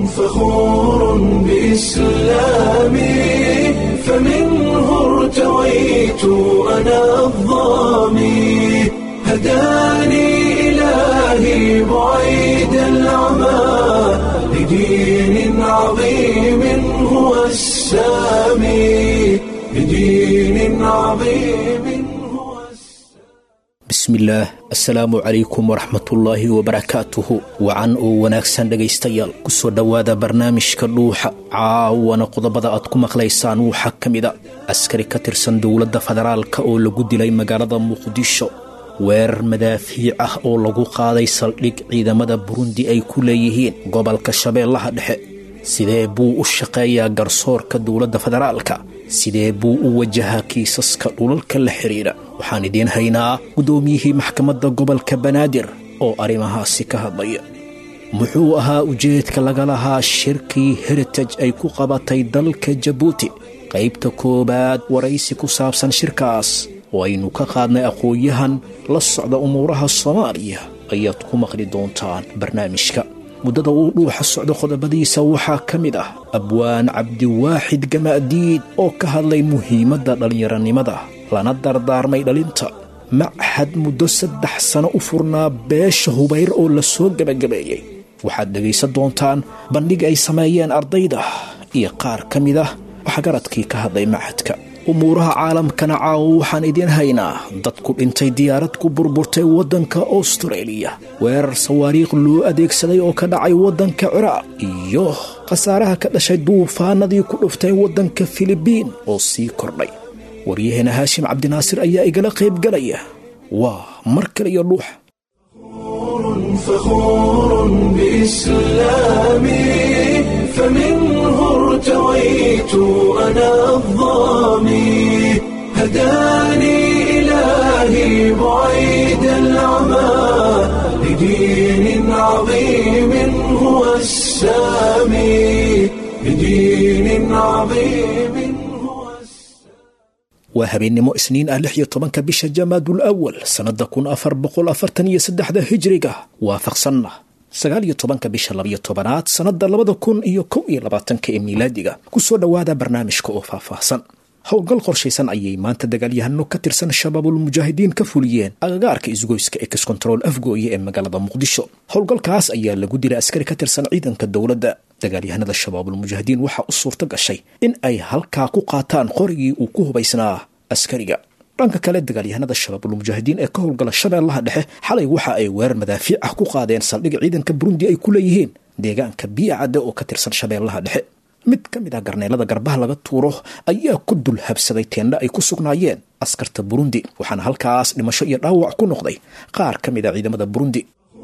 فخور بإسلامي فمنه ارتويت أنا الظامي هداني إلهي بعيد العمى لدين عظيم هو السامي لدين عظيم هو bismillaah assalaamu calaykum waraxmatullaahi wabarakaatuhu wacan oo wanaagsan dhegaystayaal kusoo dhowaada barnaamijka dhuuxa caawana qodobada aad ku maqlaysaan waxaa ka mida askari ka tirsan dowladda federaalka oo lagu dilay magaalada muqdisho weerar madaafiic ah oo lagu qaaday saldhig ciidamada burundi ay ku leeyihiin gobolka shabeellaha dhexe sidee buu u shaqeeyaa garsoorka dowladda federaalka sidee buu u wajahaa kiisaska dhulalka la xidhiidha waxaan idiin haynaa guddoomiyihii maxkamadda gobolka banaadir oo arrimahaasi ka hadlaya muxuu ahaa ujeedka laga lahaa shirkii heritage ay ku qabatay dalka jabuuti qaybta koowaad waraysi ku saabsan shirkaas oo aynu ka qaadnay aqoon-yahan la socda umuuraha soomaaliya ayaad ku maqli doontaan barnaamijka muddada uu dhuuxa socdo qodobadiisa waxaa ka mid ah abwaan cabdiwaaxid gamaadiid oo ka hadlay muhiimadda dhallinyaronimada lana dardaarmay dhalinta machad muddo saddex sano u furnaa beesha hubayr oo la soo gebagabeeyey waxaad dhegaysan doontaan bandhig ay sameeyeen ardayda iyo qaar ka mid ah waxgaradkii ka hadlay machadka umuuraha caalamkana caawo waxaan idiin haynaa dad ku dhintay diyaarad ku burburtay waddanka austareeliya weerar sawaariikh loo adeegsaday oo ka dhacay waddanka ciraaq iyo khasaaraha ka dhashay duufaanadii ku dhuftay waddanka filibiin oo sii kordhay waryaheena haashim cabdinaasir ayaa igala qaybgalaya waa mar kale iyo dhuuxa فخور بإسلامي فمنه ارتويت أنا الظامي هداني إلهي بعيد العمى لدين عظيم هو السامي لدين عظيم هو السامي waa habeennimo isniin ah lix iyo tobanka bisha jamaadul awal sannadda kun afar boqol afartan iyo saddexda hijriga waafaqsanna sagaal iyo tobanka bisha labiyo tobanaad sannadda labada kun iyo kow iyo labaatanka ee miilaadiga kusoo dhowaada barnaamijka oo faahfaahsan howlgal qorshaysan ayay maanta dagaalyahano ka tirsan shabaabulmujaahidiin ka fuliyeen agagaarka isgoyska ex control afgooye ee magaalada muqdisho howlgalkaas ayaa lagu dilay askari ka tirsan ciidanka dowladda dagaalyahanada shabaabulmujaahidiin waxaa u suurto gashay in ay halkaa ku qaataan qorigii uu ku hubaysnaa askariga dhanka kale dagaalyahanada shabaabulmujaahidiin ee ka howlgala shabeellaha dhexe xalay waxa ay weerar madaafiic ah ku qaadeen saldhig ciidanka burundi ay ku leeyihiin deegaanka biya cadde oo ka tirsan shabeellaha dhexe mid ka mid ah garneelada garbaha laga tuuro ayaa ku dul habsaday teendha ay ku sugnaayeen askarta burundi waxaana halkaas dhimasho iyo dhaawac ku noqday qaar ka mid a ciidamada burundi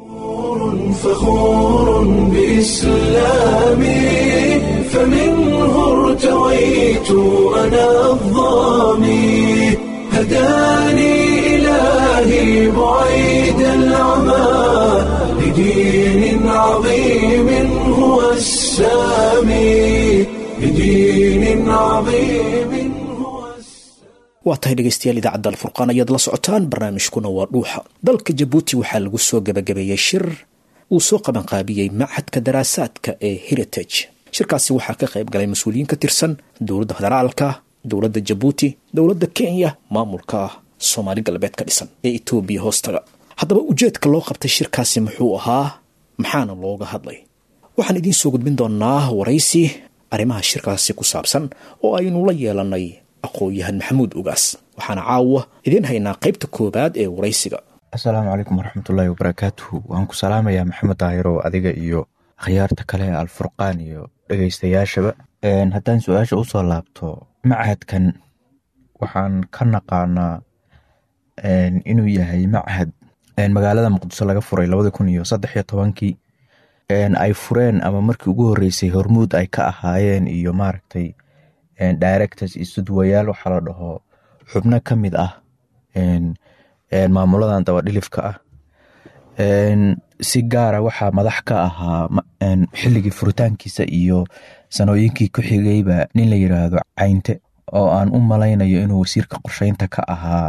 فخور بإسلامي فمنه ارتويت أنا الظامي هداني إلهي بعيد العمى لدين عظيم هو السامي لدين عظيم هو السامي waa tahay dhegaystayaal idaacadda alfurqaan ayaad la socotaan barnaamijkuna waa dhuuxa dalka jabuuti waxaa lagu soo gebagabeeyey shir uu soo qabanqaabiyey machadka daraasaadka ee heritage shirkaasi waxaa ka qayb galay mas-uuliyiin ka tirsan dowladda federaalka dowladda jabuuti dowladda kenya maamulka soomaali galbeed ka dhisan ee etoobiya hoostaga haddaba ujeedka loo qabtay shirkaasi muxuu ahaa maxaana looga hadlay waxaan idiin soo gudbin doonaa waraysi arrimaha shirkaasi ku saabsan oo aynu la yeelanay aqoon-yahan maxamuud ugaas waxaana caawa idiin haynaa qaybta koowaad ee waraysiga asalaamu calaykum waraxmatullaahi wabarakaatuhu waan ku salaamayaa maxamed daahirow adiga iyo akhyaarta kale ee alfurqaan iyo dhegeystayaashaba haddaan su-aasha usoo laabto machadkan waxaan ka naqaanaa inuu yahay machad magaalada muqdiso laga furay labadi kun iyo saddex iyo tobankii ay fureen ama markii ugu horeysay hormuud ay ka ahaayeen iyo maaragtay directors iyo sudwayaal waxaa la dhaho xubno ka mid ah maamuladan dabadhilifka ah si gaara waxaa madax ka ahaa xilligii furitaankiisa iyo sanooyinkii ku xigayba nin la yiraahdo caynte oo aan u malaynayo inuu wasiirka qorsheynta ka ahaa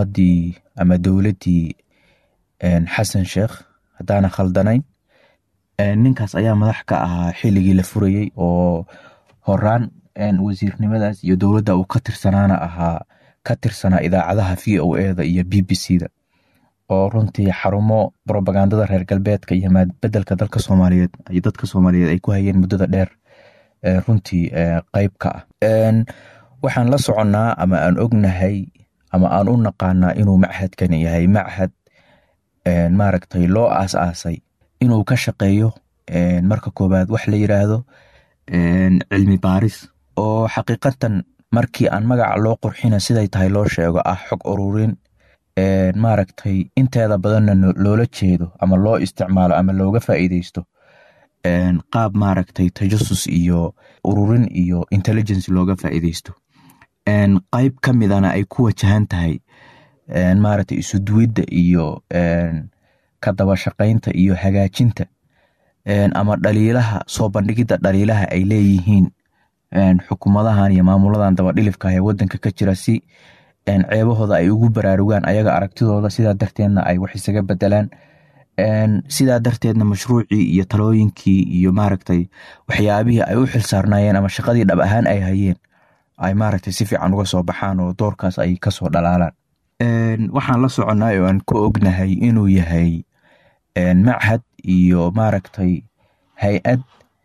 xukuumaddii ama dowladdii xasan sheekh haddaana khaldanayn ninkaas ayaa madax ka ahaa xilligii la furayey oo horaan wasiirnimadaas iyo dowladda uu ka tirsanaana ahaa ka tirsanaa idaacadaha v o eda iyo b b c da oo runtii xarumo robagandada reer galbeedka iyo maadbedelka dalka soomaaliyeed iyo dadka soomaaliyeed ay ku hayeen muddada dheer runtii qeyb ka ah waxaan la soconnaa ama aan ognahay ama aan u naqaanaa inuu machadkani yahay machad maaragtay loo aas-aasay inuu ka shaqeeyo marka koowaad wax la yiraahdo cilmi baaris oo xaqiiqatan markii aan magaca loo qurxina siday tahay loo sheego ah xog ururin maaragtay inteeda badanna loola jeedo ama loo isticmaalo ama looga faa'iideysto qaab maaragtay tajasus iyo ururin iyo intelligence looga faa'iideysto qeyb ka midana ay ku wajahan tahay maaragtay isuduwidda iyo ka daba shaqaynta iyo hagaajinta ama dhaliilaha soo bandhigidda dhaliilaha ay leeyihiin xukuumadahan iyo maamuladan dabadhilifka ee wadanka ka jira si ceebahooda ay ugu baraarugaan ayaga aragtidooda sidaa darteedna ay wax isaga bedelaan sidaa darteedna mashruucii iyo talooyinkii iyo maaragtay waxyaabihii ay u xilsaarnaayeen ama shaqadii dhab ahaan ay hayeen ay maaragtay si fiican uga soo baxaan oo doorkaas ay kasoo dhalaalaan waxaan la soconnaa oo aan ku ognahay inuu yahay machad iyo maaragtay hay-ad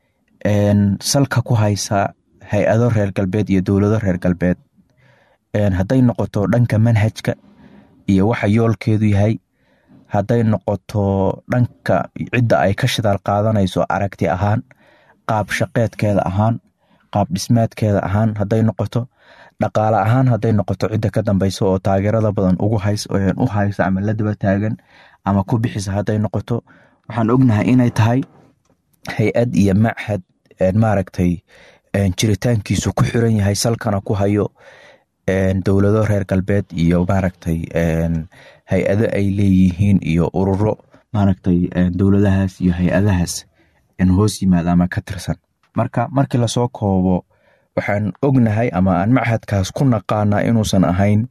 salka ku haysa hay-ado reer galbeed iyo dowlado reer galbeed hadday noqoto dhanka manhajka iyo waxa yoolkeedu yahay hadday noqoto dhanka cidda ay ka shidaal qaadanayso aragti ahaan qaab shaqeedkeeda ahaan qaab dhismaadkeeda ahaan hadday noqoto dhaqaale ahaan hadday noqoto cidda ka dambeysa oo taageerada badan ugu u haysa ama la daba taagan ama ku bixisa hadday noqoto waxaan ognahay inay tahay hay-ad iyo machad maaragtay jiritaankiisu ku xiran yahay salkana ku hayo dowlado reer galbeed iyo maaragtay hay-ado ay leeyihiin iyo ururo maaragtay dowladahaas iyo hay-adahaas hoos yimaada ama ka tirsan marka markii lasoo koobo waxaan ognahay ama aan machadkaas ku naqaanaa inuusan ahayn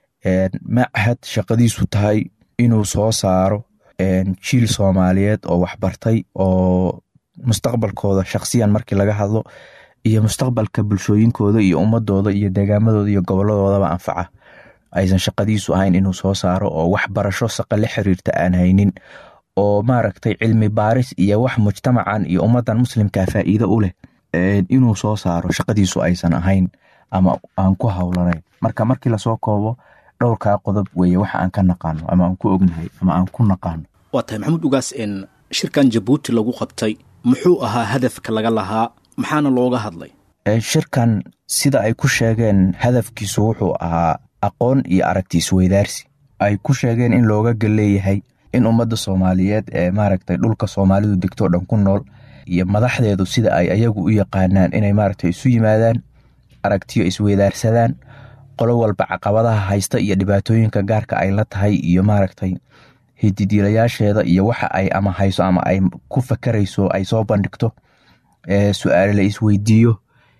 machad shaqadiisu tahay inuu soo saaro jiil soomaaliyeed oo waxbartay oo mustaqbalkooda shaksiyan markii laga hadlo iyo mustaqbalka bulshooyinkooda iyo ummadooda iyo deegaamadooda iyo goboladoodaba anfaca aysan shaqadiisu ahayn inuu soo saaro oo waxbarasho saqa la xiriirta aan haynin oo maaragtay cilmi baaris iyo wax mujtamacan iyo ummadan muslimka faa'iido u leh inuu soo saaro shaqadiisu aysan ahayn ama aan ku howlanayn marka markii lasoo koobo dhowrkaa qodob weeye waxa aan ka naqaano ama aan ku ognahay ama aan ku naqaano waa tahay maxamuud ugaas shirkan jabuuti lagu qabtay muxuu ahaa hadafka laga lahaa maxaana looga hadlay shirkan sida ay ku sheegeen hadafkiisu wuxuu ahaa aqoon iyo aragti isweydaarsi ay ku sheegeen in looga galleeyahay in ummadda soomaaliyeed ee maaragtay dhulka soomaalidu degtoo dhan ku nool iyo madaxdeedu sida ay ayagu u yaqaanaan inay maaragtay isu yimaadaan aragtiyo isweydaarsadaan qolo walba caqabadaha haysta iyo dhibaatooyinka gaarka ay la tahay iyo maaragtay hididiilayaasheeda iyo waxa ay ama hayso ama ay ku fakarayso ay soo bandhigto su-aale la isweydiiyo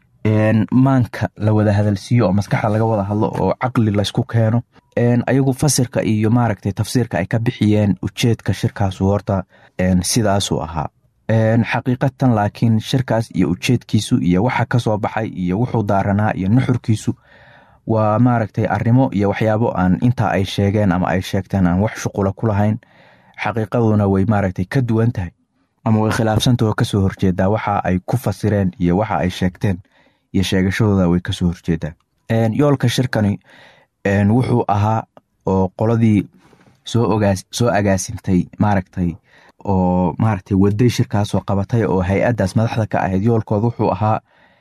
maanka la wada hadalsiiyo oo maskaxda laga wada hadlo oo caqli laysku keeno ayagu fasirka iyo maaragtay tafsiirka ay ka bixiyeen ujeedka shirkaasu horta sidaasuu ahaa xaqiiqatan laakiin shirkaas iyo ujeedkiisu iyo waxa kasoo baxay iyo wuxuu daaranaa iyo nuxurkiisu waa maaragtay arrimo iyo waxyaabo aan intaa ay sheegeen ama ay sheegteen aan wax shuqula ku lahayn xaqiiqaduna way maaragtay ka duwan tahay ama way khilaafsanta oo kasoo horjeedaa waxa ay ku fasireen iyo waxa ay sheegteen iyo sheegashadooda way kasoo horjeedaa yoolka shirkani wuxuu ahaa oo qoladii soo agaasimtay maaragtay oo maaragtay waday shirkaasoo qabatay oo hay-addaas madaxda ka ahayd yoolkooda wuxuu ahaa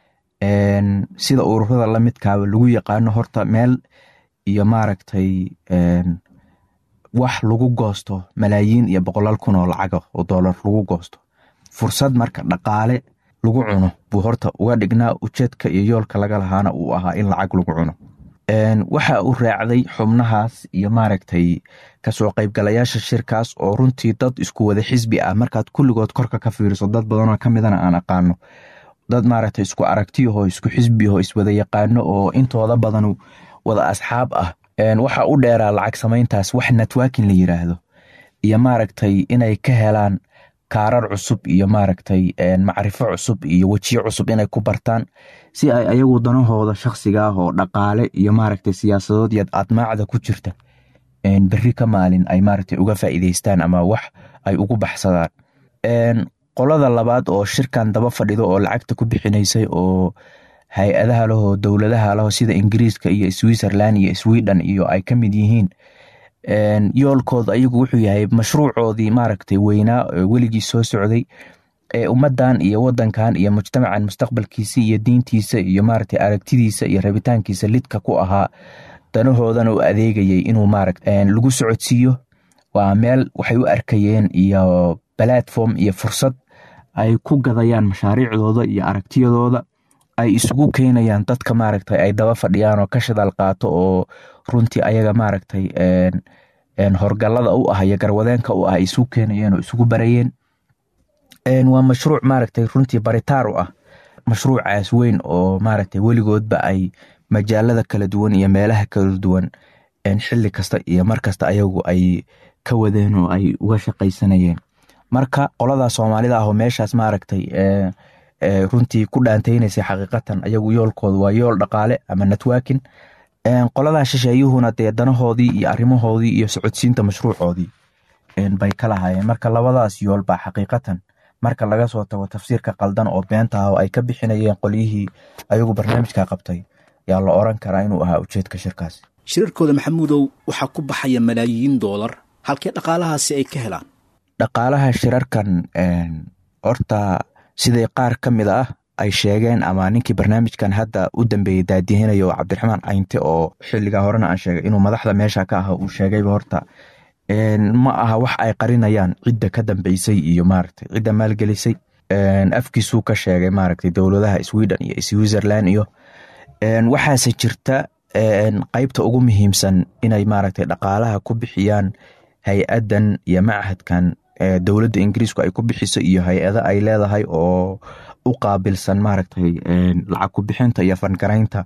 sida ururada lamidkaaba lagu yaqaano horta meel iyo maaragtay wax lagu goosto malaayiin iyo boqolaal kun oo lacaga oo doolar lagu goosto fursad marka dhaqaale lagu cuno buu horta uga dhignaa ujeedka iyo yoolka laga lahaana uu ahaa in lacag lagu cuno waxa uu raacday xubnahaas iyo maaragtay kasoo qaybgalayaasha shirkaas oo runtii dad isku wada xisbi ah markaad kulligood korka ka fiiriso dad badanoo kamidana aan aqaano dad maaragtay isku aragtiyaho isku xisbiyaho iswada yaqaano oo intooda badan wada asxaab ah waxa u dheeraa lacag samayntaas wax networking la yiraahdo iyo maaragtay inay ka helaan kaarar cusub iyo maaragtay macrifo cusub iyo wejiyo cusub inay ku bartaan si ay ayagu danahooda shakhsiga ah oo dhaqaale iyo maaragtay siyaasadood iyo admaacda ku jirta berri ka maalin ay maaragtay uga faa'iideystaan ama wax ay ugu baxsadaan qolada labaad oo shirkan daba fadhido oo lacagta ku bixinaysay oo hay-adaha lahoo dowladaha laho sida ingiriiska iyo switzerland iyo sweden iyo ay ka mid yihiin yoolkooda ayagu wuxuu yahay mashruucoodii maaragtay weynaa weligii soo socday ee ummadan iyo wadankan iyo mujtamacan mustaqbalkiisa iyo diintiisa iyo maaragtay aragtidiisa iyo rabitaankiisa lidka ku ahaa danahoodana u adeegayay inuu maaragta lagu socodsiiyo waa meel waxay u arkayeen iyo platform iyo fursad ay ku gadayaan mashaariicdooda iyo aragtiyadooda ay isugu keenayaan dadka maaragtay ay daba fadhiyaan oo ka shadaal qaato oo runtii ayaga maaragtay horgalada u ah iyo garwadeenka u ah ay isugu keenayeen oo isugu barayeen waa mashruuc maaragtay runtii baritaar u ah mashruucaas weyn oo maaragtay weligoodba ay majaalada kala duwan iyo meelaha kala duwan xili kasta iyo markasta ayagu ay ka wadeen oo ay uga shaqaysanayeen marka qolada soomaalida ah oo meeshaas maaragtay runtii ku dhaantaynaysay xaqiiqatan ayagu yoolkooda waa yool dhaqaale ama networkin qoladaa shisheeyuhuna dee danahoodii iyo arrimahoodii iyo socodsiinta mashruucoodii bay ka lahaayeen marka labadaas yool baa xaqiiqatan marka laga soo tago tafsiirka qaldan oo beenta ah oo ay ka bixinayeen qolyihii ayagu barnaamijka qabtay yaa la oran karaa inuu ahaa ujeedka shirkaasi shirarkooda maxamuudow waxaa ku baxaya malaayiin doolar halkee dhaqaalahaasi ay ka helaan dhaqaalaha shirarkan horta siday qaar ka mid ah ay sheegeen ama ninkii barnaamijkan hadda u dambeeyey daadihinayo cabdiraxmaan caynte oo xiligaa horena aan sheegay inuu madaxda meesha ka aha uu sheegayba horta ma aha wax ay qarinayaan cidda ka dambeysay iyo maaragtay cidda maalgelisay afkiisuu ka sheegay maaragtay dowladaha sweden iyo switzerland iyo waxaase jirta qeybta ugu muhiimsan inay maaragtay dhaqaalaha ku bixiyaan hay-adan iyo machadkan dowladda ingiriisku ay ku bixiso iyo hay-ada ay leedahay oo u qaabilsan maaragtay lacag ku bixinta iyo fangaraynta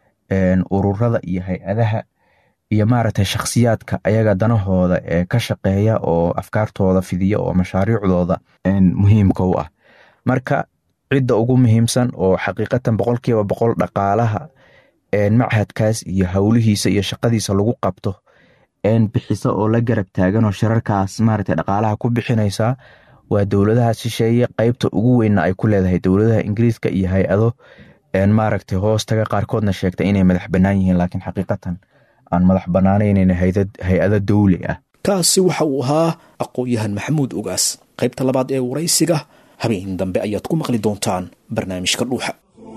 ururada iyo hay-adaha iyo maaragtay shakhsiyaadka ayaga danahooda ee ka shaqeeya oo afkaartooda fidiya oo mashaariicdooda muhiimka u ah marka cidda ugu muhiimsan oo xaqiiqatan boqolkiiba boqol dhaqaalaha machadkaas iyo howlihiisa iyo shaqadiisa lagu qabto bixisa oo la garab taagan oo shirarkaas maaragtay dhaqaalaha ku bixinaysaa waa dowladaha shisheeye qeybta ugu weynna ay ku leedahay dowladaha ingiriiska iyo hay-ado maaragtay hoostaga qaarkoodna sheegtay inay madax bannaan yihiin laakiin xaqiiqatan aan madax bannaanaynn hay-ado dowli ah kaasi waxa uu ahaa aqoon-yahan maxamuud ogaas qaybta labaad ee waraysiga habeen dambe ayaad ku maqli doontaan barnaamijka dhuuxa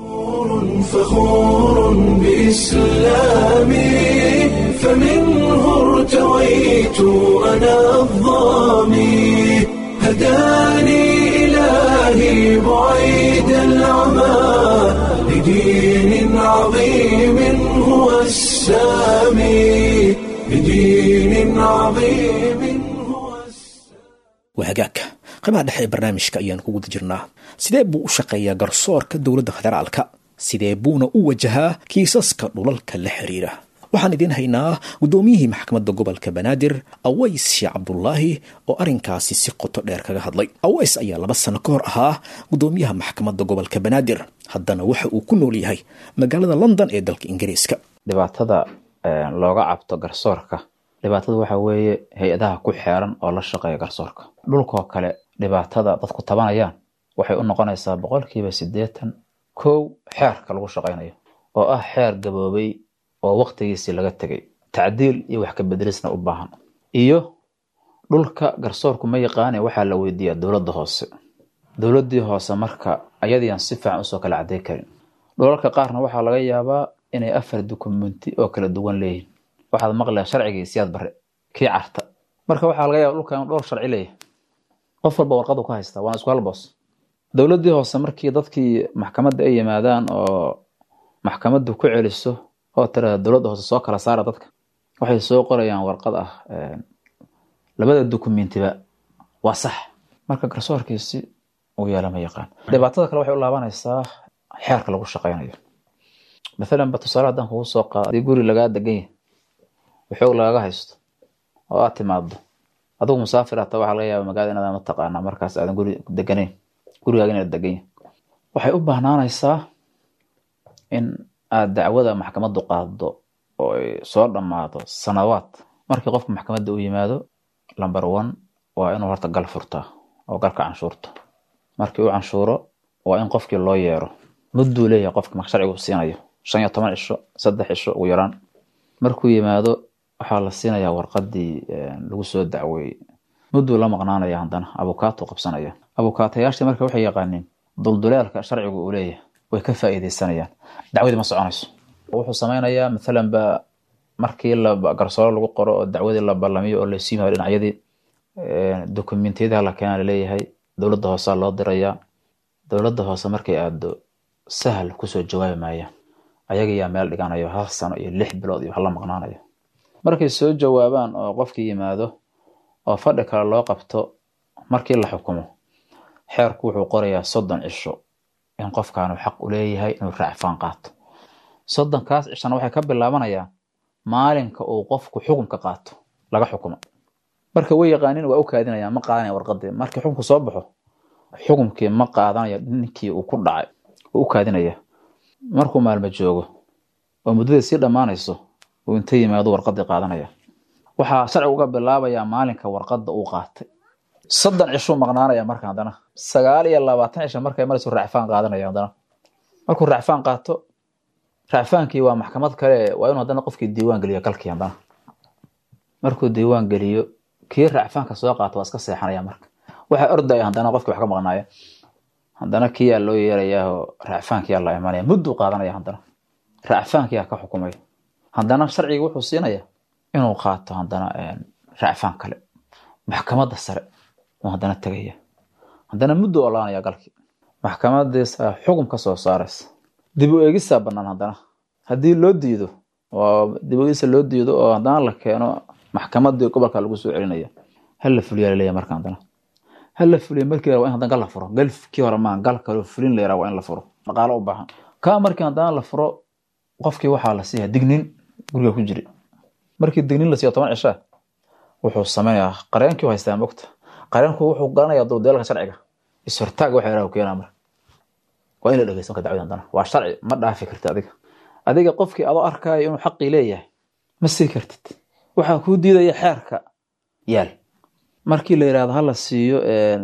فخور بإسلامي فمنه ارتويت أنا الظامي هداني إلهي بعيد العمى لدين عظيم هو السامي لدين عظيم هو waa hagaagka qaybaha dhexe ee barnaamijka ayaan ku guda jirnaa sidee buu u shaqeeyaa garsoorka dowladda federaalka sidee buuna u wajahaa kiisaska dhulalka la xiriira waxaan idiin haynaa guddoomiyihii maxkamadda gobolka banaadir aways sheekh cabdulaahi oo arrinkaasi si qoto dheer kaga hadlay aways ayaa laba sano ka hor ahaa guddoomiyaha maxkamadda gobolka banaadir haddana waxa uu ku nool yahay magaalada london ee dalka ingiriiska dhibaatada looga cabto garsoorka dhibaatada waxa weeye hay-adaha ku xeeran oo la shaqeeya garsoorka dhulkoo kale dhibaatada dadku tabanayaan waxay u noqonaysaa boqolkiiba siddeetan kow xeerka lagu shaqaynayo oo ah xeer gaboobay oo waktigiisii laga tegay tacdiil iyo wax ka bedelisna u baahan iyo dhulka garsoorku ma yaqaane waxaa la weydiiyaa dowladda hoose dowladdii hoose marka ayadiiaan si fiican usoo kala cadday karin dhulalka qaarna waxaa laga yaabaa inay afar dukumenti oo kala duwan leeyihin waxaad maqlaya sharcigii siyaad bare kii carta marka waxaa laga yaaba dhulka inuu dhowr sharci leeyahay qof walba warqadu ka haystaa waana isku halboos dowladdii hoose markii dadkii maxkamadda ay yimaadaan oo maxkamaddu ku celiso oo tirada dowladda hoose soo kala saara dadka waxay soo qorayaan warqad ah labada dukumentiba waa sax marka garsoorkiisi uu yeela ma yaqaan dhibaatada kale waxay u laabanaysaa xeerka lagu shaqaynayo mathalan ba tusaale haddaan kugu soo qaado hadii guri lagaa degan yahay waxoog lagaga haysto oo aad timaado adigu musaafir hata waxaa laga yaaba magaalada inaad mataqaanaa markaas aadan guri deganayn gurigaaga inaad degan yahay waxay u bahnaanaysaa in aad dacwada maxkamaddu qaaddo oo ay soo dhammaado sanawaad markii qofka maxkamadda u yimaado lumber one waa inuu horta gal furtaa oo galka canshuurta markii uu canshuuro waa in qofkii loo yeero mudduu leeyahay qofka marka sharcigu siinayo shan iyo toban cisho saddex cisho ugu yaraan markuu yimaado waxaa la siinayaa warqadii lagu soo dacweeyey mudduu la maqnaanaya haddana abukaato qabsanaya abukaatayaashii marka waxay yaqaaniin dulduleelka sharcigu uu leeyahay way ka faa'iideysanayaan dacwadii ma soconayso wuxuu sameynayaa mathalan ba markii la garsooro lagu qoro oo dacwadii la ballamiyo oo laysu yimaado dhinacyadii dokumentiyadaha la keenaa laleeyahay dowladda hoosaa loo dirayaa dowladda hoose markay aado sahal kusoo jawaabi maayaan ayagayaa meel dhiganayo hal sano iyo lix bilood iyo wax la maqnaanayo markay soo jawaabaan oo qofkii yimaado oo fadhi kale loo qabto markii la xukumo xeerku wuxuu qorayaa soddon cisho in qofkaanu xaq u leeyahay inuu raacfaan qaato soddonkaas cishana waxay ka bilaabanayaan maalinka uu qofku xukunka qaato laga xukumo marka way yaqaanin waa u kaadinayaan ma qaadanaya warqadii markii xukunku soo baxo xukunkii ma qaadanayo ninkii uu ku dhacay uu u kaadinaya markuu maalmo joogo oo muddadii sii dhammaanayso uu inta yimaado warqadii qaadanaya waxaa sharcigu uga bilaabayaa maalinka warqadda uu qaatay soddon cishuu maqnaanaya marka haddana sagaal iyo labaatan cisha markay maraysu raacfaan qaadanaya haddana markuu raacfaan qaato raacfaankii waa maxkamad kale waa inuu haddana qofkii diiwaan geliyo galkii haddana markuu diiwaan geliyo kii raacfaanka soo qaato waa iska seexanaya marka waxaa ordaya haddana qofkii wax ka maqnaaya haddana kiyaa loo yeerayaao raacfaankiyaa la imanaya mudduu qaadanaya haddana raacfaankiyaa ka xukumay haddana sharciga wuxuu siinaya inuu qaato haddana raacfaan kale maxkamadda sare uu haddana tegaya haddana mudduu olaanaya galkii maxkamadiisa xukum ka soo saaraysa dib u eegisaa bannaan haddana haddii loo diido oo dib u eegisa loo diido oo haddana la keeno maxkamadii gobolka lagu soo celinaya hal la fuliyaa laleeya marka haddana hal la fuliya markii hore waa in haddana gal la furo galkii hore maa gal kaloo fulin la yaraa waa in la furo dhaqaalo u baahan kaa markii haddana la furo qofkii waxaa la siiyaa dignin guriga ku jiri markii dignin la siiyo toban cishaa wuxuu sameynayaa qareenkii u haystaa mogta qareenku wuxuu garanayaa duldeelka sharciga ishortaag waxa yaraha keenaa marka waa in la dhegeysto marka dacwada haddana waa sharci ma dhaafi kartid adiga adiga qofkii adoo arkaayo inuu xaqii leeyahay ma sii kartid waxaa kuu diidaya xeerka yaal markii la yirahdo hala siiyo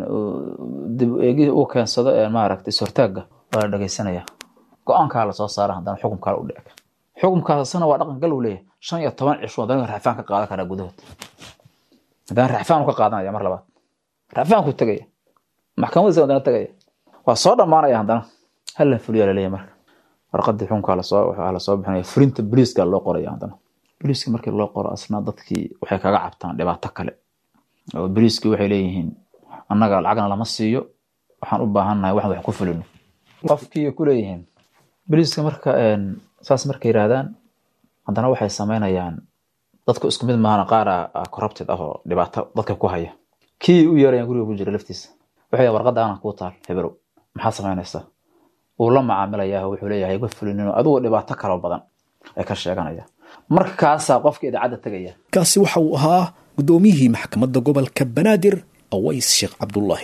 dib eegi uu keensado maaragta ishortaagga waa la dhegeysanaya go-aankaa lasoo saara haddana xukumkaa u dhec xukumkaasna waa dhaqan gal uu leeyahay shan iyo toban cisho haddana raxfaan ka qaadan karaa gudahood haddana raxfaan ka qaadanaya mar labaad raxfaanku tegaya maxkamadiisa haddana tegaya waa soo dhammaanaya haddana hala fuliyaa laleeyahay marka warqadii xukunkaa lasoo waxaa lasoo bixinaya fulinta boliiska loo qoraya haddana boliiska markii loo qoro asna dadkii waxay kaga cabtaan dhibaato kale oo boliiskii waxay leeyihiin annaga lacagna lama siiyo waxaan u baahannahay waxaan wax ku fulino qofkii ku leeyihiin boliiska marka saas markay yiraahdaan haddana waxay sameynayaan dadku isku mid maahana qaara corrupted ah oo dhibaato dadka ku haya kii u yeerayaan guriga ku jira laftiisa waxay warqadda aanan kuu taal heberow maxaad samaynaysaa wuu la macaamilayaa wuxuu leeyahay ma fulinino adigoo dhibaato kaloo badan ay ka sheeganaya markaasaa qofka idaacadda tegaya kaasi waxa uu ahaa guddoomiyihii maxkamadda gobolka banaadir aways sheekh cabdullaahi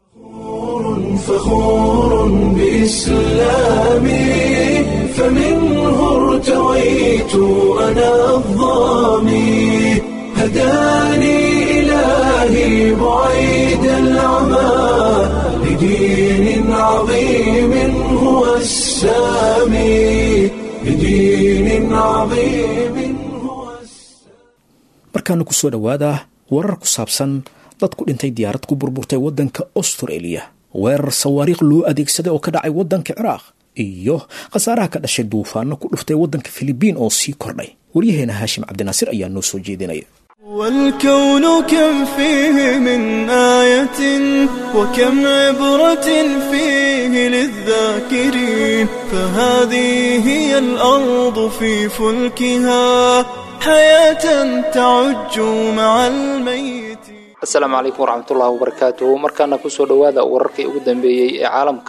فخور بإسلامي فمنه ارتويت أنا الظامي هداني إلهي بعيد العمى لدين عظيم هو السامي لدين عظيم هو السامي markaana ku soo dhowaada warar ku saabsan dad ku dhintay diyaarad ku burburtay waddanka australia weerar sawaariikh loo adeegsaday oo ka dhacay waddanka ciraaq iyo khasaaraha ka dhashay duufaano ku dhuftay waddanka filibiin oo sii kordhay waryaheena haashim cabdinaasir ayaa noo soo jeedinaya والكون كم فيه من آية وكم عبرة فيه للذاكرين فهذه هي الأرض في فلكها حياة تعج مع الميت asalaamu calaykum waraxmatullaahi wabarakaatuhu markaana kusoo dhowaada wararkii ugu dambeeyey ee caalamka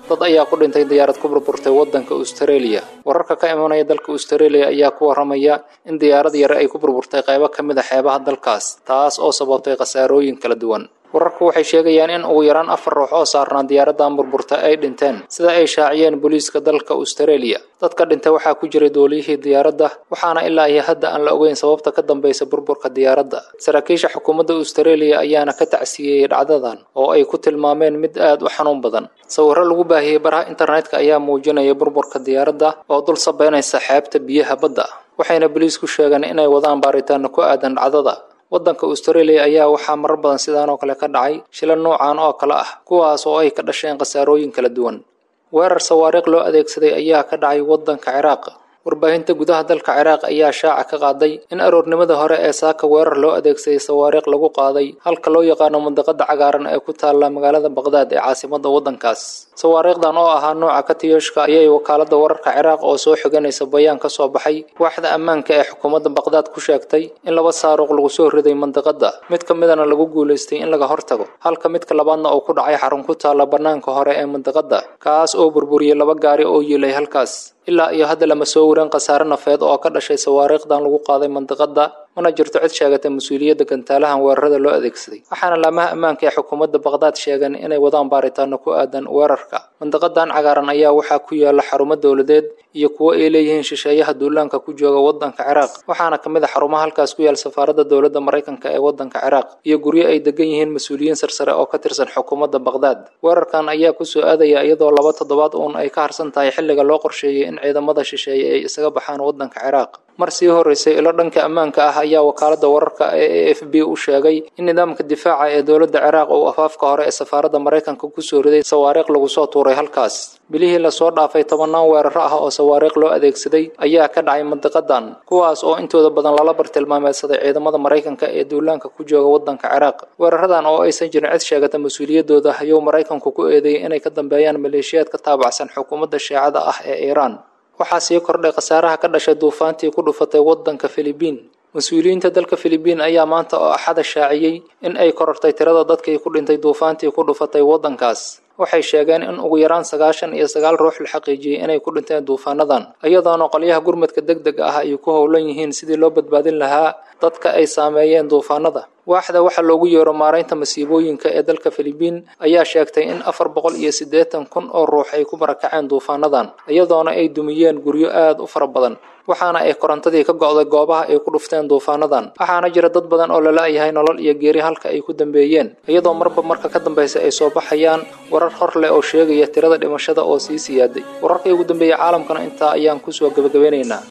dad ayaa ku dhintay diyaarad ku burburtay waddanka australia wararka ka imanaya dalka australia ayaa ku waramaya in diyaarad yare ay ku burburtay qaybo ka mid a xeebaha dalkaas taas oo sababtay khasaarooyin kala duwan wararku waxay sheegayaan in ugu yaraan afar ruux oo saarnaa diyaaradan burburta ay dhinteen sida ay shaaciyeen booliiska dalka australia dadka dhintay waxaa ku jiray dooliyihii diyaaradda waxaana ilaa iyo hadda aan la ogeyn sababta ka dambaysa burburka diyaaradda saraakiisha xukuumadda australia ayaana ka tacsiyeeyey dhacdadan oo ay ku tilmaameen mid aad u xanuun badan sawirro lagu baahiyey baraha internetka ayaa muujinaya burburka diyaaradda oo dul sabeynaysa xeebta biyaha badda waxayna booliisku sheegeen inay wadaan baaritaano ku aadan dhacdada waddanka australia ayaa waxaa marar badan sidaan oo kale ka dhacay shila noocan oo kale ah kuwaas oo ay ka dhasheen khasaarooyin kala duwan weerar sawaariikh loo adeegsaday ayaa ka dhacay waddanka ciraaq warbaahinta gudaha dalka ciraaq ayaa shaaca ka qaaday in aroornimada hore ee saaka weerar loo adeegsaday sawaariikh lagu qaaday halka loo yaqaano mandaqada cagaaran ee ku taalla magaalada baqdaad ee caasimadda waddankaas sawaariikhdan oo ahaa nooca katiyooshka ayay wakaaladda wararka ciraaq oo soo xiganaysa bayaan ka soo baxay waaxda ammaanka ee xukuumadda baqdaad ku sheegtay in laba saaruuq lagu soo riday mandaqada mid ka midana lagu guulaystay in laga hortago halka midka labaadna uu ku dhacay xarun ku taalla bannaanka hore ee mandaqada kaas oo burburiyey laba gaari oo yiilay halkaas ilaa iyo hadda lama soo warin khasaare nafeed oo ka dhashay sawaariikhdan lagu qaaday mandaqada mana jirto cid sheegatay mas-uuliyadda gantaalahan weerarada loo adeegsaday waxaana laamaha ammaanka ee xukuumadda baqdaad sheegeen inay wadaan baaritaano ku aadan weerarka mandaqadan cagaaran ayaa waxaa ku yaala xarumo dowladeed iyo kuwo ay leeyihiin shisheeyaha duulaanka ku jooga waddanka ciraaq waxaana ka mid a xarumaha halkaas ku yaal safaaradda dowladda maraykanka ee waddanka ciraaq iyo guryo ay degan yihiin mas-uuliyiin sarsare oo ka tirsan xukuumadda baqdaad weerarkan ayaa kusoo aadaya iyadoo laba toddobaad uun ay ka harsan tahay xilliga loo qorsheeyey in ciidamada shisheeye ay isaga baxaan waddanka ciraaq mar sii horeysay ilo dhanka ammaanka ah ayaa wakaaladda wararka ee a f b u sheegay in nidaamka difaaca ee dowladda ciraaq uu afaafka hore ee safaaradda maraykanka kusoo riday sawaariikh lagu soo tuuray halkaas bilihii lasoo dhaafay tobannaan weeraro ah oo sawaariikh loo adeegsaday ayaa ka dhacay mandiqadan kuwaas oo intooda badan lala bartilmaameedsaday ciidamada maraykanka ee duulaanka ku jooga waddanka ciraaq weeraradan oo aysan jirin cid sheegata mas-uuliyadooda ayuu maraykanku ku eedeeyey inay ka dambeeyaan maleeshiyaad ka taabacsan xukuumadda shiicada ah ee iiraan waxaa sii kordhay khasaaraha ka dhashay duufaantii ku dhufatay waddanka filibiin mas-uuliyiinta dalka filibiin ayaa maanta oo axada shaaciyey in ay korortay tirada dadkii ku dhintay duufaantii ku dhufatay waddankaas waxay sheegeen in ugu yaraan sagaashan iyo sagaal ruux la xaqiijiyey inay ku dhinteen duufaanadan iyadoona qolyaha gurmadka deg deg ah ay ku howlan yihiin sidii loo badbaadin lahaa dadka ay saameeyeen duufaanada waaxda waxaa loogu yeero maaraynta masiibooyinka ee dalka filibiin ayaa sheegtay in afar boqol iyo siddeetan kun oo ruux ay ku barakaceen duufaanadan iyadoona ay dumiyeen guryo aad u fara badan waxaana ay korontadii ka go'day goobaha ay ku dhufteen duufaanadan waxaana jira dad badan oo lala-yahay nolol iyo geeri halka ay ku dambeeyeen iyadoo marba marka ka dambaysa ay soo baxayaan warar hor leh oo sheegaya tirada dhimashada oo sii siyaaday wararkii ugu dambeeyey caalamkana intaa ayaan kusoo gebagabeynaynaa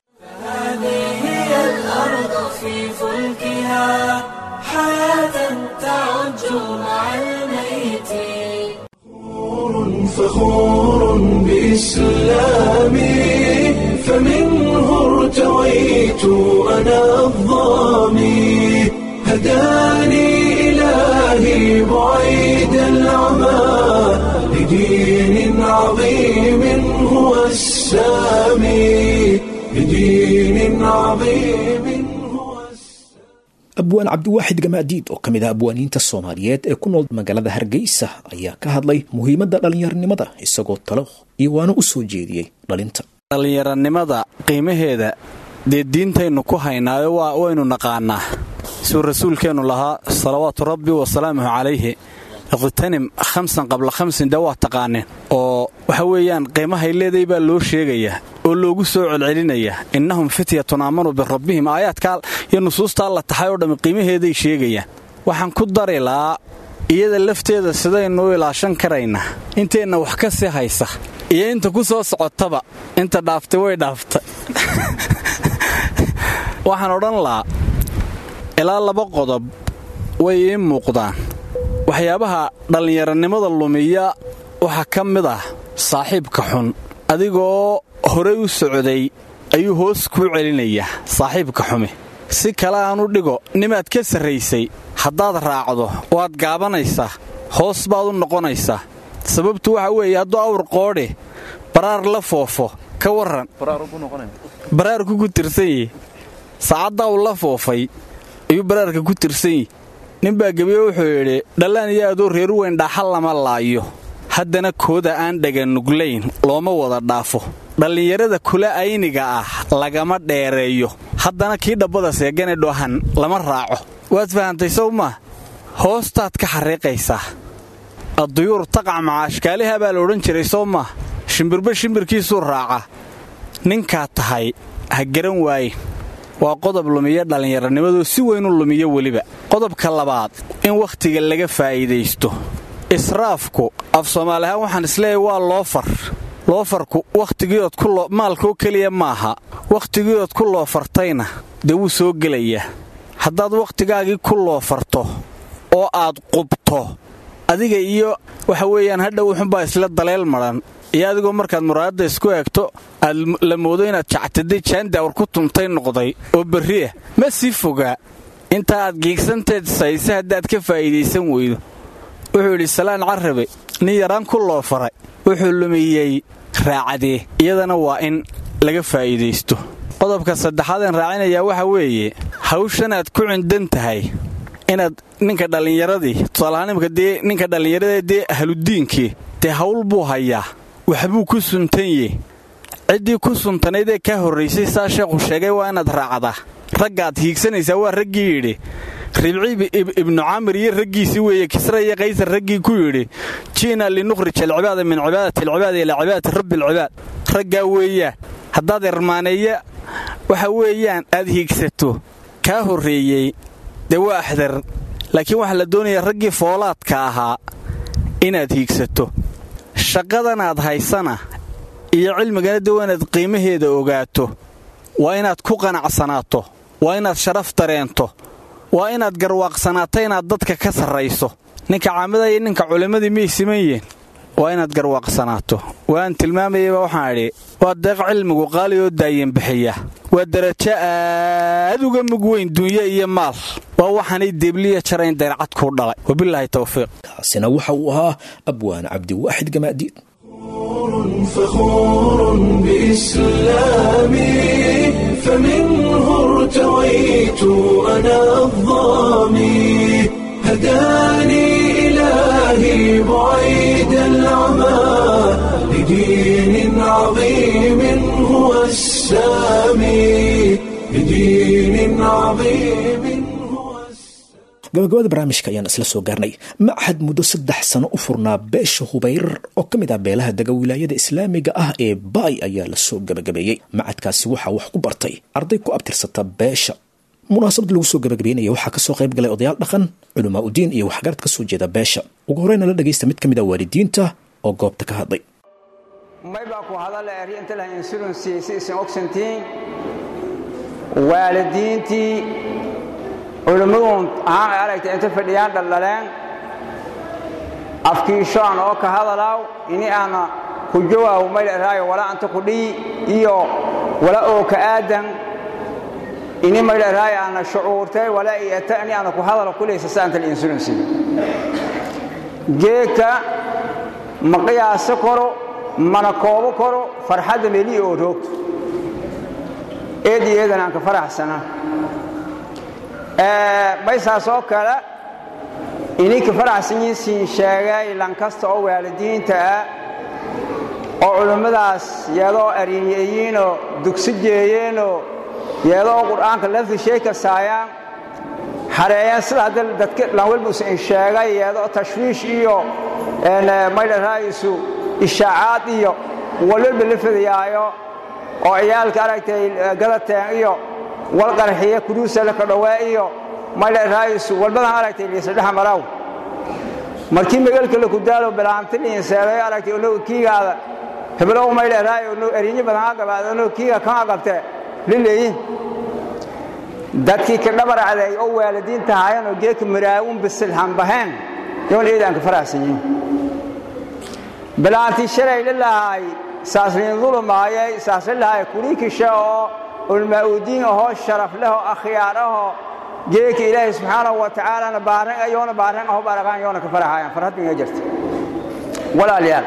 فخور بإسلامي فمنه ارتويت أنا الظامي هداني إلهي بعيد العمى لدين عظيم هو السامي لدين عظيم هو abwaan cabdiwaaxid gamaadiid oo ka mid ah abwaaniinta soomaaliyeed ee ku nool magaalada hargeysa ayaa ka hadlay muhiimadda dhallinyaronimada isagoo talo iyo waana u soo jeediyey dhalinta dhallinyaranimada qiimaheeda dee diintaynu ku haynaayo waynu naqaanaa suu rasuulkeennu lahaa salawaatu rabbi wasalaamuhu calayhi iqhtanim khamsan qabla khamsin dee waa taqaaneen oo waxa weeyaan qiimahay leeday baa loo sheegayaa oo loogu soo celcelinayaa innahum fityatun aamanuu birabbihim aayaadkaa iyo nusuustaa la taxay oo dhammi qiimaheeday sheegayaan waxaan ku dari lahaa iyada lafteeda sidaynu u ilaashan karaynaa inteenna wax ka sii haysa iyo inta ku soo socotaba inta dhaaftay way dhaaftay waxaan odhan lahaa ilaa laba qodob way ii muuqdaan waxyaabaha dhallinyaranimada lumiya waxaa ka mid ah saaxiibka xun adigoo horey u socday ayuu hoos kuu celinayaa saaxiibka xumi si kale aan u dhigo nimaad ka sarraysay haddaad raacdo waad gaabanaysaa hoos baad u noqonaysaa sababtu waxa weeye hadduu awr qoodhe baraar la foofo ka warran baraarku ku tirsan yihi saacaddaa uu la foofay ayuu baraarka ku tirsan yihi ninbaa gebiye wuxuu yidhi dhallaan iyo adoo reeru weyn dhaaxa lama laayo haddana kooda aan dhaganuglayn looma wada dhaafo dhallinyarada kula ayniga ah lagama dheereeyo haddana kii dhabbada seegane dhohan lama raaco waad fahantay sow maa hoostaad ka xariiqaysaa adduyuur taqac macaashkaaliha baa la odhan jiray soo maa shimbirba shimbirkiisuu raaca ninkaa tahay ha garan waaye waa qodob lumiya dhallinyaranimadu si weyn u lumiyo weliba qodobka labaad in wakhtiga laga faa'iidaysto israafku af soomaali ahaan waxaan isleeyahay waa loofar loofarku wakhtigiiood ku maalkoo keliya maaha wakhtigiiood ku loofartayna dee wuu soo gelayaa haddaad wakhtigaagii ku loofarto oo aad qubto adiga iyo waxa weeyaan hadhow wuxunbaa isla daleel madhan iyo adigoo markaad muraadadda isku eegto aad la moodo inaad jactaday jaandaawar ku tuntay noqday oo berriah ma sii fogaa inta aad giigsanteed sayse haddaad ka faa'iidaysan weydo wuxuu yidhi salaan carabe nin yaraan ku loo faray wuxuu lumiyey raacadee iyadana waa in laga faa'iidaysto qodobka saddexaadeen raacinayaa waxa weeye hawshan aad ku cindan tahay inaad ninka dhallinyaradii tusaalahaan imika dee ninka dhallinyarada dee ahludiinkii dee hawl buu hayaa waxbuu ku suntanye ciddii ku suntanayd ee kaa horraysay saa sheekhu sheegay waa inaad raacdaa raggaad hiigsanaysaa waa raggii yidhi ribci ibnu camir iyo raggiisii weeye kisra iyo kaysar raggii ku yidhi ji'na linukhrij alcibaada min cibaadati alcibaadi ilaa cibaadati rabbi alcibaad raggaa weeyaan haddaad irmaaneeya waxa weeyaan aad hiigsato kaa horreeyey dee waa axdar laakiin waxaa la doonayaa raggii foolaadka ahaa inaad hiigsato shaqadanaad haysana iyo cilmigana dee waa inaad qiimaheeda ogaato waa inaad ku qanacsanaato waa inaad sharaf dareento waa inaad garwaaqsanaato inaad dadka ka sarrayso ninka caamada iyo ninka culimmadii miyay siman yihiin waa inaad garwaaqsanaato waan tilmaamayaba waxaan idhi waa deeq cilmigu qaali oo daayan bixiya waa darajo aad uga mug weyn dunya iyo maal waa waxaanay deebliya jarayn dayrcad kuu dhalay wabilaahi towfiiq kaasina waxa uu ahaa abwaan cabdiwaaxid gamaadiid فخور بإسلامي فمنه ارتويت أنا الظامي هداني إلهي بعيد العمى لدين عظيم هو السامي لدين عظيم هو gabagabada barnaamijka ayaan isla soo gaarnay machad muddo saddex sano u furnaa beesha hubayr oo ka mid ah beelaha dega wilaayada islaamiga ah ee baay ayaa lasoo gabagabeeyey macadkaasi waxaa wax ku bartay arday ku abtirsata beesha munaasabad lagu soo gabagabeynaya waxaa kasoo qayb galay odayaal dhaqan culamaa udiin iyo waxgarad kasoo jeeda beesha ugu horeyna la dhagaysta mid ka mid ah waalidiinta oo goobta ka hadlay maybaa ku hadalla arrinta insurance si isin ogsantiin waalidiintii culimmaduun ahaan aragtay inta fadhiyaan dhaldhaleen afkiishoan oo ka hadalaaw ini aana ku jawaabu maydharaayo wala anta kudhiyi iyo wala oo ka aadan ini maydharaayo aana shucuurtay wala iyata ini aana ku hadalo kulaysa saanta insurance geedka ma qiyaaso koro mana koobo koro farxadda meliya oo roogto eed iyo eedan aan ka faraxsana baysaas oo kale ininka faraxsanyin siin sheegay lankasta oo waalidiinta ah oo culimmadaas yeedoo ariinyeeyiinoo dugsi jeeyeenoo yeedoo qur'aanka lafdi shay kasaayaan xareeyeen sida hadda dadka lanwelbus in sheegay yeedoo tashwiish iyo maydharaayisu ishaacaad iyo walwalba la fadiyaayo oo ciyaalka aragtay gadateen iyo wal qarxiya kuduusa la kadhowaa iyo maydharaayisu walbadan aragtay liisadhexa maraw markii magalka la kudaalo bilaanti liinseeday aragtay ono kiigaada heblow maydharaayo ono erinyo badan ha gabaada ono kiiga kama qabte lileeyin dadkii ka dhabaracday oo waalidiinta haayeen oo geeka maraawun bisil hanbaheen yoon eedaan ka faraxsan yihin bilaantii shalay lilahay saasliin dulumaayay saaslilahay kuriikisha oo ulmaa-udiin ahoo sharaf leh oo akhyaar ahoo geeka ilaahay subxaanahu wa tacaalana baaran yoona baaran aho baraqaan yoona ka faraxayaan farhaddu inga jirta walaalayaal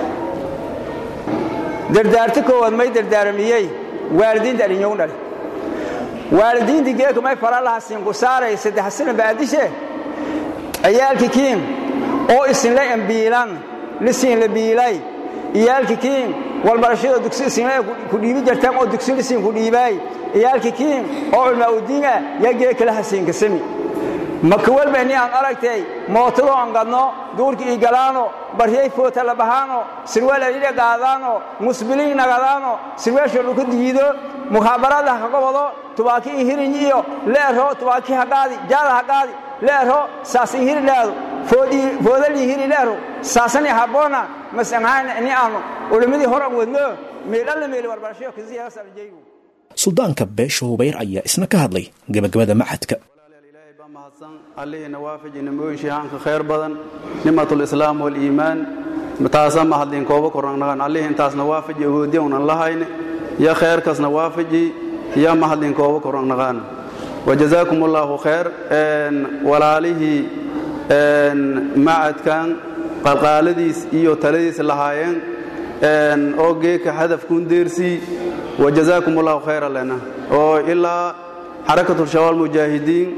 dardaarti koowaad may dardaaramiyey waalidiinta adhinyogu dhali waalidiintii geeka may fara laha siinku saaray saddex sana baadishe ciyaalkii kiin oo isinla embiilan lisiin la biilay iyaalki kiin walbarashada dugsi isinlay ku dhiibi jartaan oo dugsi lisiin ku dhiibaay iyaalki kiin oo culmaa udiin ah yaa gee kala hasiinka sami maka walba ini aan aragtay mootadoo aan gadno duurka ii galaano baryay foota la bahaano sirweel ayidha qaadaano musbiliin nagadaano sirweesha dhulka diido mukhaabaraada ha kaga wado tubaaki ii hirin iyo leero tubaaki ha qaadi jaada ha qaadi leero saas ii hiri leedo foodal ii hiri leero saasani habboona masanhaan ini aanu culimmadii hor aan wadno meeldhalla meeli warbarashayo kasiyaasarjaygu suldaanka beesha hubayr ayaa isna ka hadlay gebagabada maxadka allihina waafaji nimooyin haanka khayr badan nimatulislaam waliimaan taasa mahadlin kooba kornaqnaqan allih intaasna waafaji awoodiya unan lahayne ya khayrkasna waafaji ya mahadlin kooba kornaqnaqaan wajazaakum allaahu khayr walaalihii macadkan qalqaaladiis iyo taladiis lahaayeen oo geeka hadafkuun deersii wajazaakum allahu khayra lena oo ilaa xarakatulshabaal mujaahidiin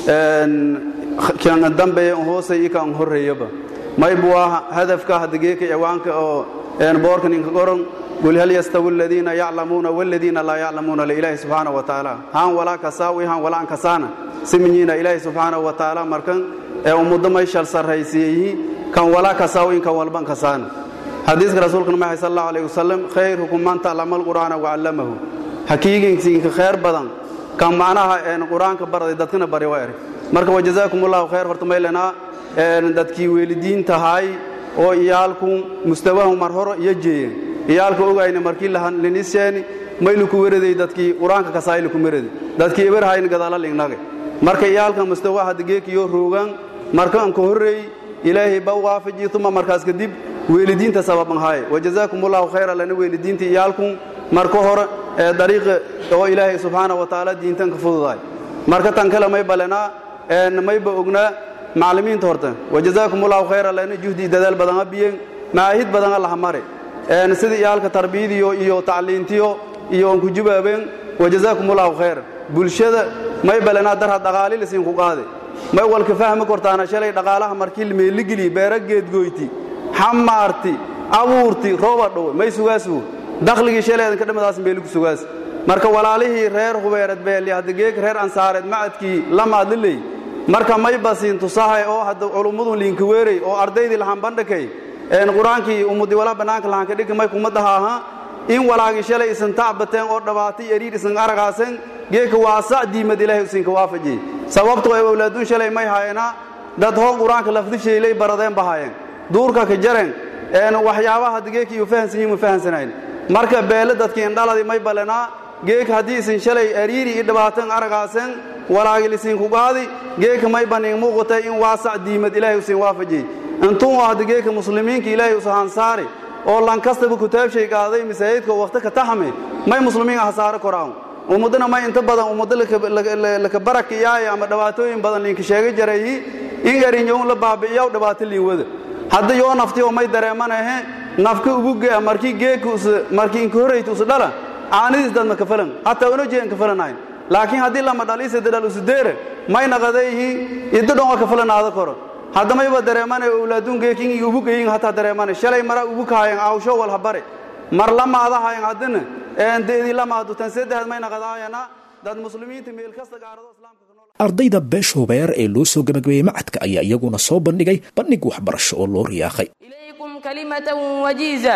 kan dambeeya hoosay i kan horreeyaba maybu waa hadafka hadda geeka ciwaanka oo boorkan inka qoran qul hal yastawi aladiina yaclamuuna waladiina laa yaclamuuna liilaahi subxaana wa tacaala haan walaa kasaawi haan walaa ankasaana siminyiina ilaahi subxaana wa tacaala markan ee ummaddo may shal sarraysiyeyi kan walaa kasaawi kan walban kasaana xadiiska rasuulkana maxay sal allahu alayh wasalam khayrukum man taclama alqur'aana wacallamahu hakiiginsiinka khayr badan kan macnaha qur-aanka baraday dadkana bari waa eray marka wajazaakum allahu khayr horta maylanaa dadkii weelidiintahay oo iyaalku mustawahu mar horo iyo jeeyeen iyaalka ogayna markii liniseeni mayluku weraday dadkii qur-aanka kasaayliku merade dadkii ibarhayn gadaala lignage marka iyaalka mustawa hadda geekiyo roogan marka anka horreey ilaahay ba waafaji uma markaas kadib weelidiinta sababan haaye wajazaakum allahu khayra lana weelidiinta iyaalku marka hore ee dariiqa oo ilaahay subxaana wa tacaala diintan ka fududaay marka tan kale may balenaa mayba ognaa macallimiinta horta wajazaakum allahu khayra lana juhdi dadaal badan abiyeen maahid badan allaha mare sida iyaalka tarbiyadiyo iyo tacliintiyo iyo onku jubaabeen wajazaakum allahu khayra bulshada may balenaa darha dhaqaali lasiinku qaade may walka fahmi kortaana shalay dhaqaalaha markii meeligeliy beera geedgoyti xamaarti abuurti rooba dhowe may sugaaswo dakhligii shaleedan ka dhamadaas meeliku sugaas marka walaalihii reer hubeereed beeli hadda geeg reer ansaareed macadkii lamaadliley marka may basiin tusahay oo hadda culummadun liinka weerey oo ardaydii lahaan bandhakay qur-aankii umudi walaa bannaanka lahaanka dhigi may kumadaha aha in walaagii shalay isan tacbateen oo dhabaatay eriir isan aragaasen geeka waasac diimad ilaahay usinka waafajiyey sababto ay awlaaduun shalay may haayena dad hoon qur-aanka lafdishaylay baradeen bahaayeen duurka ka jareen waxyaabaha hadda geeka iyo fahansanyiin ma fahansanayn marka beele dadkii indhaladii may balenaa geeka haddii isin shalay ariiri i dhibaatan aragaasen walaagil isinku qaadi geeka may banin muuqatay in waasac diimad ilaahay usin waafajiyey intuu hadda geeka muslimiinka ilaahay usahansaari oo lankastaba kutaabshay qaaday masaajidka waqti ka taxame may muslimiin hasaare koraan ummadana may inta badan ummaddo laka baraka iyaaya ama dhibaatooyin badan liinka sheega jarayi in erinyown la baabi'iyaw dhibaato liinwada hadda yoo nafti oo may dareemanahe nafka ugu gea markii geeka markii inka horrayta usu dhala caanidiis dadma kafalan hataa una jeen kafalanayn laakiin haddii lama dhaliisada dhal usudeere may naqadayihi iddo dhon waa kafalanaada koro hadda mayba dareemanay owlaaduun geekin iyo ubu geyin hataa dareemanay shalay mara ubu kahayan awsho wal habare mar lamaadahayan haddana deedii lamaadu tan saddexaad may naqadaayana dad muslimiinta meel kasta gaarado islaamka ardayda beesha hubeer ee loo soo gabagabeeyey macadka ayaa iyaguna soo bandhigay bandhig waxbarasho oo loo riyaaqay إليكم كلمة وجيزة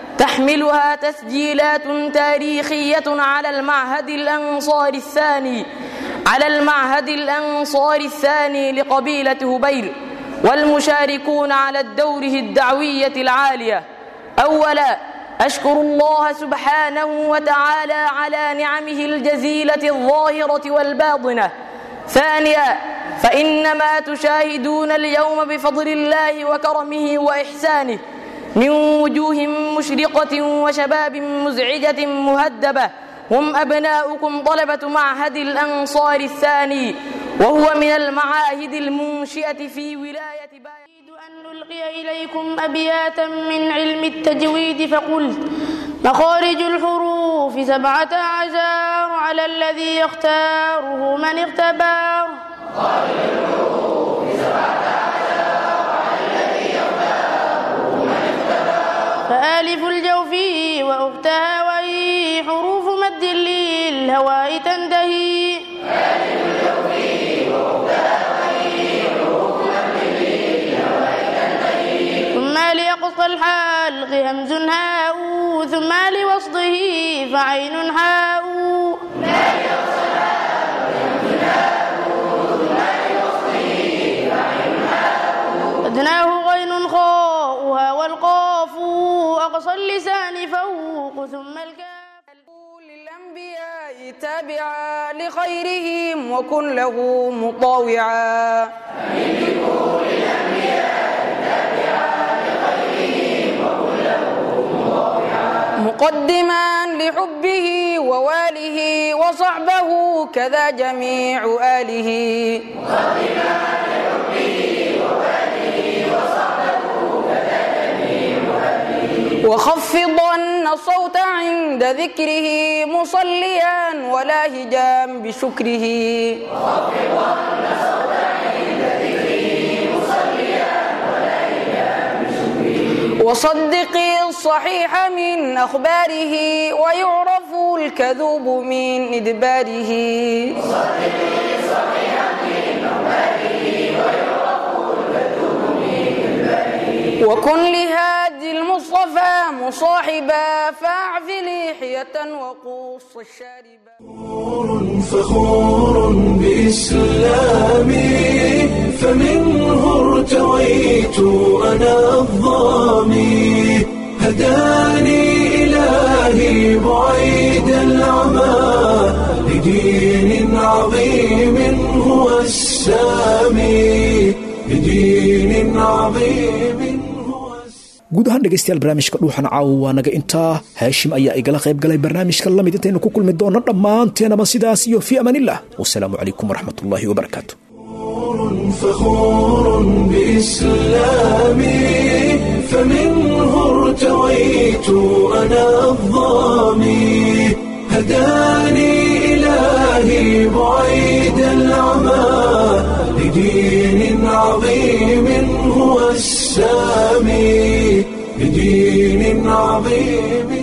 تحملها تسجيلات تاريخية على المعهد الأنصار الثاني على المعهد الأنصار الثاني لقبيلة هبير والمشاركون على دوره الدعوية العالية أولا أشكر الله سبحانه وتعالى على نعمه الجزيلة الظاهرة والباطنة ثانيا فإنما تشاهدون اليوم بفضل الله وكرمه وإحسانه من وجوه مشرقة وشباب مزعجة مهدبة هم أبناؤكم طلبة معهد الأنصار الثاني وهو من المعاهد المنشئة في ولاية باية أن نلقي إليكم أبياتا من علم التجويد فقلت مخارج الحروف سبعة عشر على الذي يختاره من اختبر مخارج الحروف سبعة عشر على الذي يختاره من فآلف الجوف وأختها وهي حروف مد للهواء تنتهي ثم ليقص الحلق همز هاء ثم لوصله فعين حاء أدناه غين خاؤها والقاف أقصى اللسان فوق ثم الكاف للأنبياء تابعا لخيرهم وكن له مطاوعا مقدما لحبه وواله وصحبه كذا جميع آله وخفضن الصوت عند ذكره مصليا ولاهجا بشكره وصدق الصحيح من أخباره ويعرف الكذوب من إدباره وكن لهادي المصطفى مصاحبا فاعف لحية وقص الشاربا فخور بإسلامي فمنه ارتويت أنا الظامي هداني إلهي بعيد العمى لدين عظيم هو السامي لدين عظيم guud ahaan dhegaystayaal barnaamijka dhuuxan caawa waa naga intaa haashim ayaa igala qayb galay barnaamijka lamid intaynu ku kulmi doonno dhammaanteenaba sidaas iyo fii amaanillah wasalaamu calaykum waraxmatullaahi wabarakaatu فخور بإسلامي فمنه ارتويت أنا الظامي هداني إلهي بعيد العمى لدين عظيم هو السامي لدين عظيم